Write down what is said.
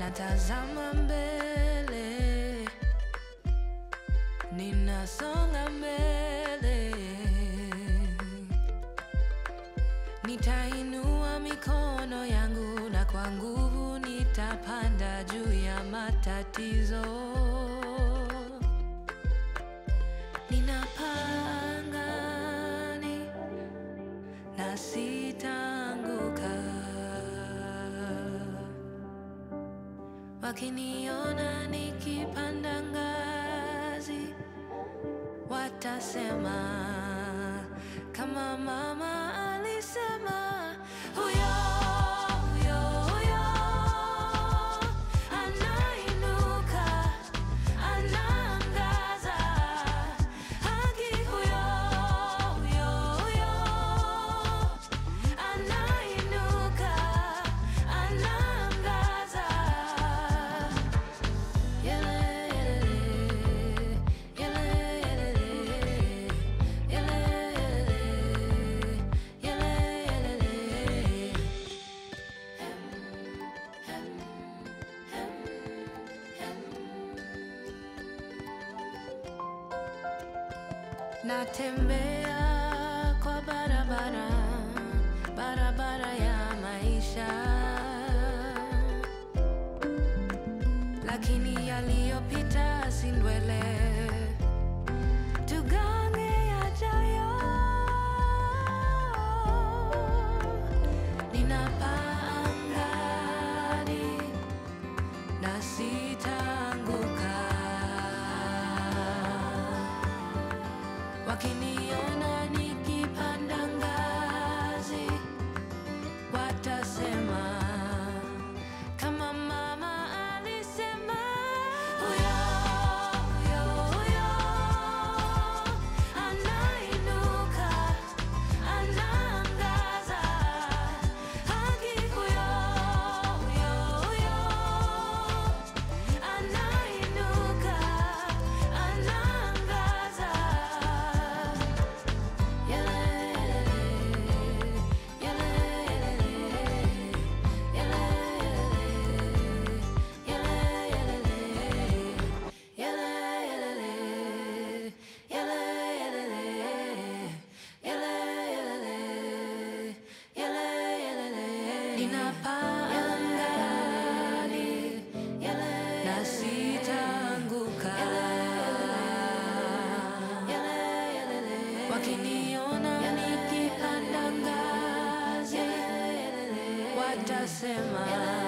natazama mbele, ninasonga mbele, nitainua mikono yangu na kwa nguvu nitapanda juu ya matatizo. Ninapangani na sitaanguka. Wakiniona nikipanda ngazi, watasema kama mama alisema, huyo huyo huyo anainuka, anaangaza haki, huyo huyo huyo anainuka, anaangaza Natembea kwa barabara, barabara ya maisha lakini yaliyopita si ndwele, tugange yajayo. Ninapaa angani na sitaanguka, wakiniona nikipanda ngazi watasema kama mama alisema, huyo huyo huyo anainuka, anaangaza haki, huyo huyo huyo anainuka, anaangaza Ninapangani na sitaanguka wakiniona nikipanda ngazi watasema